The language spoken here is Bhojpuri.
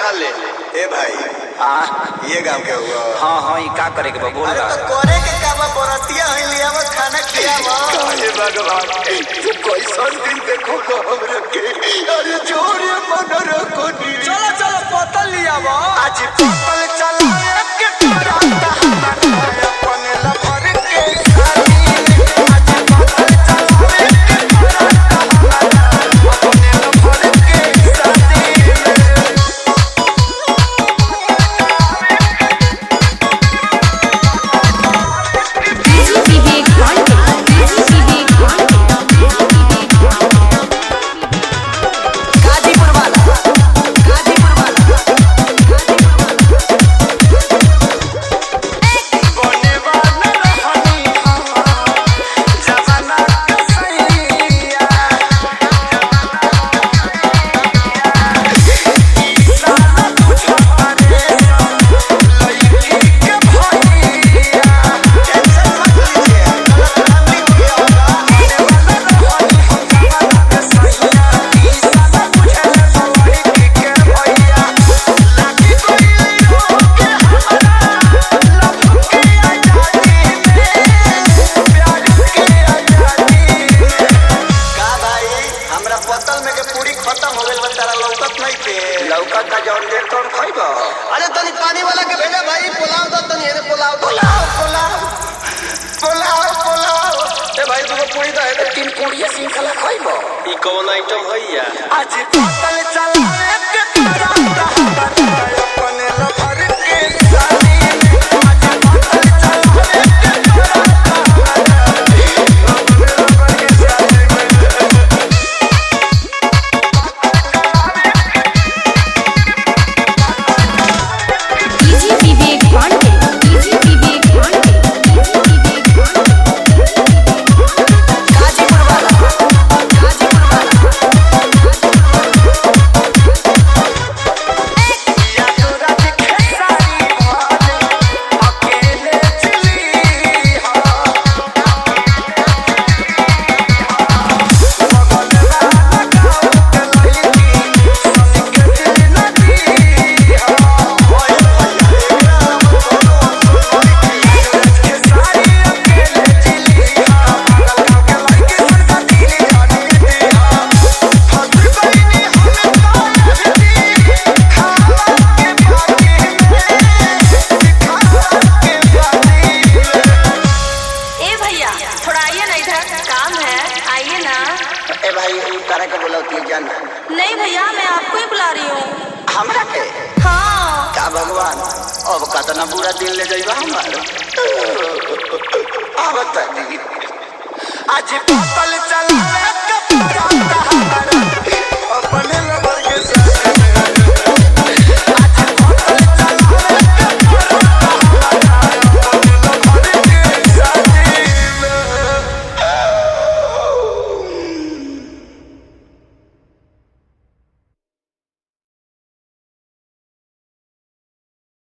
खा ले ए भाई हाँ ये गांव के हुआ हाँ हाँ ई का करे के बा बोल अरे दा तो करे के का बा बरतिया है लियावा खाना खियावा हे भगवान तू कैसन दिन देखो को हमरा के अरे जोरे मन रखो नी चलो चलो बोतल लिया बा आज पतल चलावे के कराता हमारा अपन लफर के खाली आज पतल चलावे के कराता हमारा अपन लफर के साथी DJ Vivek Pandey DJ Vivek Pandey DJ Vivek Pandey Ghazipur वाला गाजीपुर वाला बने वाला रहनी जमाना के सैया साला तुझ पारे लईकी के भैया टेंशन मत लीजिए गलतफहमी हुई होगा बने वाला रहनी जमाना के सैया साला तुझ लईकी के भैया लागी कोई रोके हमारा लव के आजादी में प्यार के आजादी का भाई हमरा पतल में के पूरी खत्म हो गइल बा तारा लौकत नहीं के लौका का जौन देर तौन खइबा अरे तनी पानी वाला के भेजा भाई पुलाव दो तनी हेरे पुलाव दो पुलाव पुलाव पुलाव पुलाव ए भाई दूगो पूरी दा है तीन पूरी सिंखला खइबा ई कौन आइटम भैया आज पतल चलावे के कराता हमारा अपन लफर के साली आज पतल चलावे के कराता हमारा अपन लफर के साली DJ Vivek Pandey DJ Vivek Pandey DJ Vivek Pandey Ghazipur वाला गाजीपुर वाला या तोरा दिखे सारी भाले अकेले चली हा बगल वाला गाँव के लड़की सन के दिल नदी हा ओए भैया के सारी अकेले चली हा बगल गाँव के लड़की सन के दिल नदी हा फंस गईनी हम तारे भी खावा के बाकी में खावा के बाकी में ए भैया थोड़ा आइए ना इधर काम है आइए ना ए भाई ई तारा के बोलौती जान नहीं भैया मैं आपको ही बुला रही हूँ हमरा के हाँ का भगवान अब कतना बुरा दिन ले जाइबा हमार अब तक आज पतल चलावे